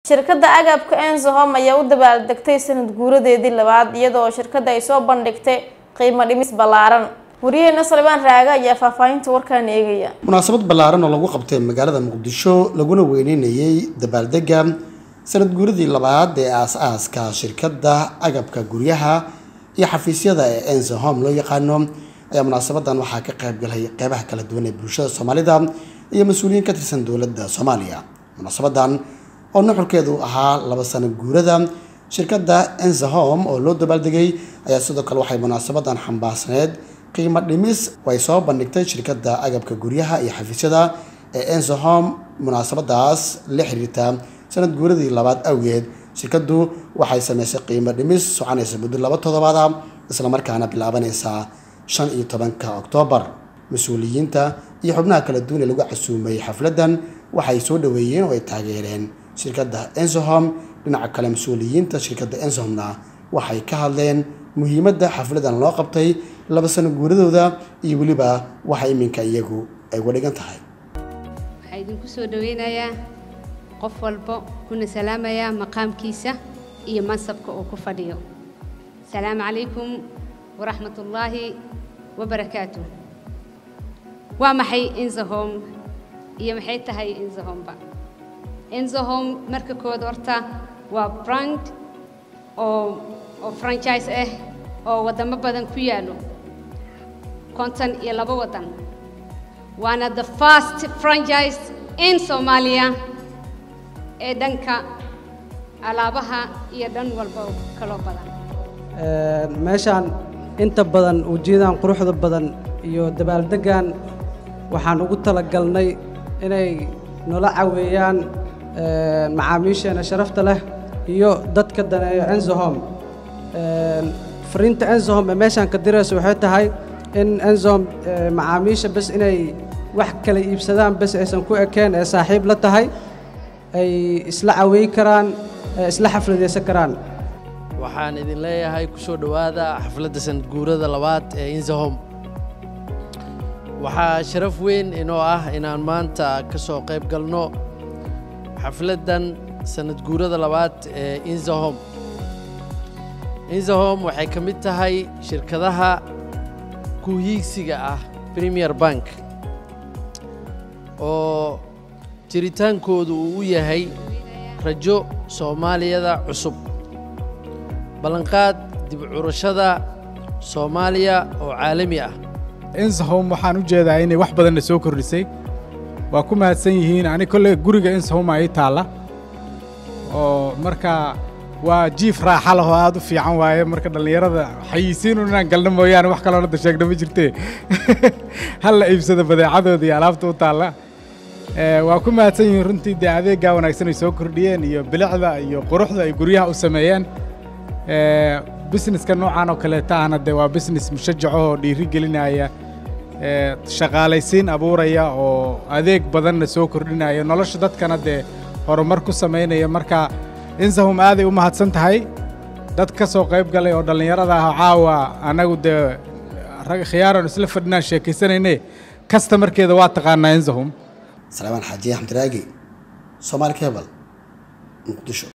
shirkadda agabka ensohom ayaa u dabaaldegtay sanad guuradeedii labaad iyadoo shirkadda ay soo bandhigtay qiimo dhimis ballaaran wariyaheena salibaan raaga ayaa faahfaahinta warkaan eegaya munaasabad ballaaran oo lagu qabtay magaalada muqdisho laguna weyneynayay dabaaldega sanad guuradii labaad ee aas-aaska shirkadda agabka guryaha iyo xafiisyada ee ensohom loo yaqaano ayaa munaasabadan waxaa ka qaybgalay qeybaha kala duwan ee bulshada soomaalida iyo mas-uuliyiin ka tirsan dowladda soomaaliya munaasabadan oo nuxurkeedu ahaa laba sano guurada shirkadda ensohom oo loo dabaaldegay ayaa sidoo kale waxay munaasabadan xambaarsaneed qiimo dhimis oo ay soo bandhigtay shirkadda agabka guryaha iyo xafiisyada ee ensohom munaasabadaas la xiriirta sanad guuradii labaad awgeed shirkaddu waxay sameysay qiimo dhimis soconaysa muddo laba toddobaad ah islamarkaana bilaabanaysa shan iyo tobanka oktoobar mas-uuliyiinta iyo xubnaha kala duwan ee lagu casuumay xafladdan waxay soo dhaweeyeen oo ay taageereen shirkadda ensohom dhinaca kale mas-uuliyiinta shirkadda ensohomna waxay ka hadleen muhiimadda xafladdan loo qabtay laba sano guuradooda iyo weliba waxa iminka iyagu ay uga dhigan tahay waxaa idinku soo dhaweynayaa qof walbo kuna salaamayaa maqaamkiisa iyo mansabka uu ku fadhiyo asalaamu calaykum waraxmat ullaahi wabarakaatu waa maxay ensohom iyo maxay tahay ensohomba ensohom marka kood horta waa brand oo oo franchise ah oo waddamo badan ku yaallo konton iyo labo waddan waana the first franchise in soomaaliya ee dhanka alaabaha iyo dhan walba kaloo badan meeshaan inta badan ujeedaan quruxda badan iyo dabaaldeggan waxaan ugu talagalnay inay nala caweeyaan macaamiisheena sharafta leh iyo dadka daneeyo ensohom fariinta ensohom ee meeshaan ka dirayso waxay tahay in ensohom macaamiisha bes inay wax kala iibsadaan bes aysan ku ekeen ee saaxiib la tahay ay isla caweey karaan isla xafladaysan karaan waxaan idin leeyahay ku soo dhowaada xafladda sanad guurada labaad ee insohom waxaa sharaf weyn inoo ah inaan maanta ka soo qayb galno xafladdan sanad guurada labaad ee insohom insohom waxay ka mid tahay shirkadaha kuhiigsiga ah premier bank oo jiritaankoodu uu u yahay rajo soomaaliyada cusub ballanqaad dib curashada soomaaliya oo caalami ah ensohom waxaan u jeedaa inay wax badanna soo kordhisay waa ku mahadsan yihiin ani kolley guriga ensohom aa ii taalla oo marka waa jiif raaxa leh oo aad u fiican waaye marka dhallinyarada xayisiinun inaan galno mooyaane wax kaloo hadda sheegna ma jirtee hal la iibsado badeecadooda iyo alaabta u taalla waa ku mahadsan yihiin runtii dee adeeggaa wanaagsan ay soo kordhiyeen iyo bilicda iyo quruxda ay guryaha u sameeyeen busineska noocan oo kaleeta ahna dee waa business mushajaco oo dhiiri gelinaya shaqaalaysiin abuuraya oo adeeg badanna soo kordhinaya nolosha dadkana dee horumar ku samaynaya marka insahum aaday u mahadsan tahay dad ka soo qayb galay oo dhallinyarada ah caawa annagu dee khiyaaran isla fadhinaan sheekaysanayne kastamarkeeda waa taqaanaa insahum salaamaan xaajiye xamdiraagi soomaali kebal muqdisho